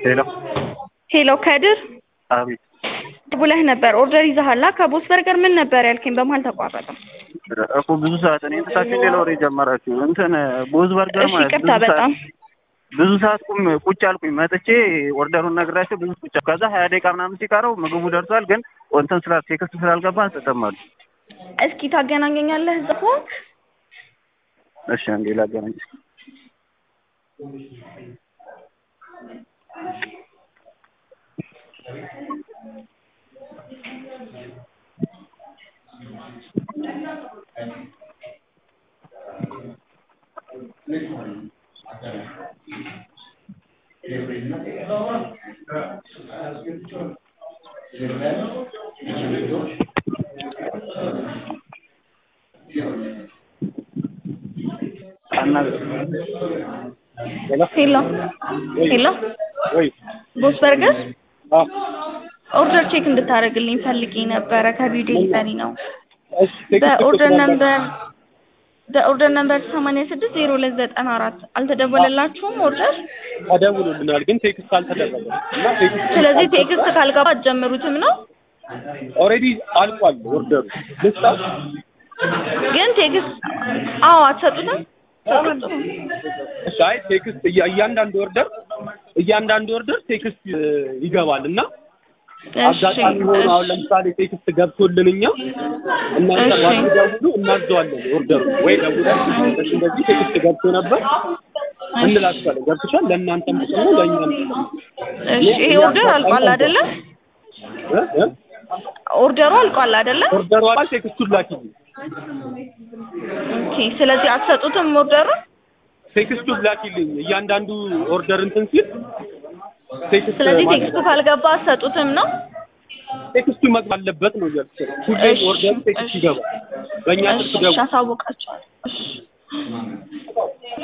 ሄሎ ሄሎ ከድር አቤት ብለህ ነበር ኦርደር ይዘሃላ ከቦስ በርገር ምን ነበር ያልከኝ በመሀል ተቋረጠ እኮ ብዙ ሰዓት እኔ ትታችሁ ሌላ ወሬ ጀመራችሁ እንትን ቦዝ በርገር እሺ ማለት ይቅርታ ብዙ ሰዓት በጣም ብዙ ሰዓት ቁም ቁጭ አልኩኝ መጥቼ ኦርደሩን ነግራቸው ብዙ ቁጭ ከዛ ሀያ ደቂቃ ምናምን ሲቀረው ምግቡ ደርሷል ግን እንትን ስላ ቴክስት ስላልገባ አንሰጠማሉ እስኪ ታገናኘኛለህ እዛ ሆንክ እሺ አንዴ ላገናኝ ሄሎ ሄሎ ወይ ቦስ በርገር አዎ ኦርደር ቼክ እንድታደርግልኝ ፈልጌ ነበረ ከቢዩ ዴሊቨሪ ነው እሺ ቴክስት በኦርደር ነምበር በኦርደር ነምበር ሰማንያ ስድስት ዜሮ ሁለት ዘጠና አራት አልተደወለላችሁም ኦርደር ተደውሎልናል ግን ቴክስት አልተደረገም እና ቴክስት ስለዚህ ቴክስት ካልገባ አትጀምሩትም ነው ኦልሬዲ አልቋል ኦርደሩ ልስጣ ግን ቴክስት አዎ አትሰጡትም እሺ አይ ቴክስት እያ- እያንዳንዱ ኦርደር እያንዳንዱ ኦርደር ቴክስት እ, ይገባል እና እሺ አጋጣሚ ሆኖ አሁን እሺ ለምሳሌ ቴክስት ገብቶልን እኛ እናንተ እሺ። ባትደውሉ እናዘዋለን ኦርደሩ ወይ ደውለን እንደዚህ እንደዚህ ቴክስት ገብቶ ነበር እንላችኋለን ገብቶሻል ለእናንተም ጥቅም ነው ለእኛም ጥቅም ነው እሺ ይሄ ኦርደር አልቋል አይደለ እ? እ? ኦርደሩ አልቋል አይደለ ኦርደሩ አልቋል ቴክስቱን ላኪልኝ ኦኬ ስለዚህ አትሰጡትም ኦርደሩ ቴክስቱን ላኪልኝ እያንዳንዱ ኦርደር እንትን ሲል ቴክስት ስለዚህ ማለት ቴክስቱ ካልገባ አትሰጡትም ነው ቴክስቱ መግባት አለበት ነው እያልኩሽ ነው። ሁሌም እሺ፣ ኦርደሩ ቴክስት እሺ። ይገባል። በእኛ እሺ ስልክ ደውል እሺ አሳውቃቸዋለሁ እሺ